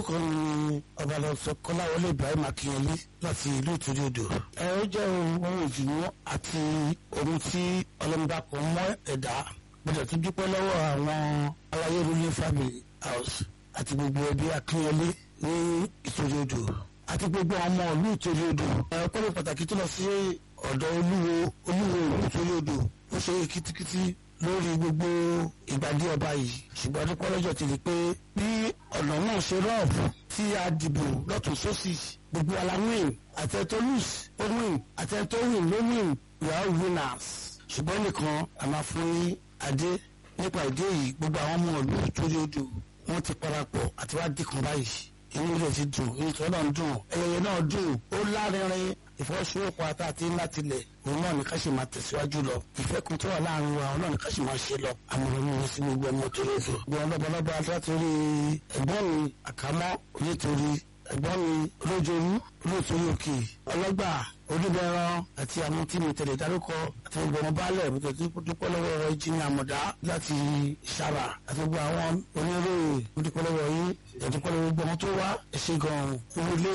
orúkọ mi ni ọbalọsọ kọláwọlé ibrahim akínyẹlé láti ìlú ìtúrí odò ẹ ó jẹ́ ohun ìdùnnú àti ohun tí ọlọ́mọba kan mọ́ ẹ̀dá gbọ́dọ̀ tún dúpẹ́ lọ́wọ́ àwọn aláyé ruling family house àti gbogbo ẹbí akínyẹlé ní ìtúrí odò àti gbogbo ọmọ ìlú ìtúrí odò ẹ ọpẹ́ pàtàkì tó lọ sí ọ̀dọ̀ olúwo olúwo ìlú ìtúrí odò ó ṣe kitikiti lórí gbogbo ìgbàdí ọba yìí ṣùgbọ́n adúpọ̀ lọ́jọ́ ti rí i pé bí ọ̀nà náà ṣe rọ́ọ̀bù tí a dìbò lọ́tún sósì gbogbo ala win àtẹ̀tọ́ lose ó win àtẹ̀tọ́ win ló win we are winners ṣùgbọ́n nìkan a máa fún ní adé nípa ìdí èyí gbogbo àwọn ọmọ ìlú torí odò wọ́n ti parapọ̀ àti wá dìkan báyìí inú ilé ti dùn ètò náà dùn ẹyẹyẹ náà dùn ó lárinrin ìfọwọ́sowọ́pọ̀ ata àti ńlá tilẹ̀ òun náà ní ká sì máa tẹ̀síwájú lọ ìfẹ́ kun tó wà láàrin wa òun náà ní ká sì máa ṣe lọ àmọ̀ràn mi sí gbogbo ọmọ tó lè fò gbọ́n lọ́bọ̀lọ́bọ̀ látòrí ẹ̀gbọ́n mi àkámọ́ onítorí ẹ̀gbọ́n mi olójoojú olóòtórí òkè ọlọ́gbà olúbẹ̀rán àti àwọn tí mi tẹ̀lé dárúkọ àti gbogbo ọmọ baálẹ̀ mi tẹ̀lé dúpọ́ lọ́wọ́ ọ̀rọ̀ ìjìnì àmọ̀dá láti ṣàrà àti gbogbo àwọn oníròyìn dúpọ́ lọ́wọ́ yín dúpọ́ lọ́wọ́ gbogbo ọmọ tó wá ẹ̀ṣẹ̀ gan-an owó lé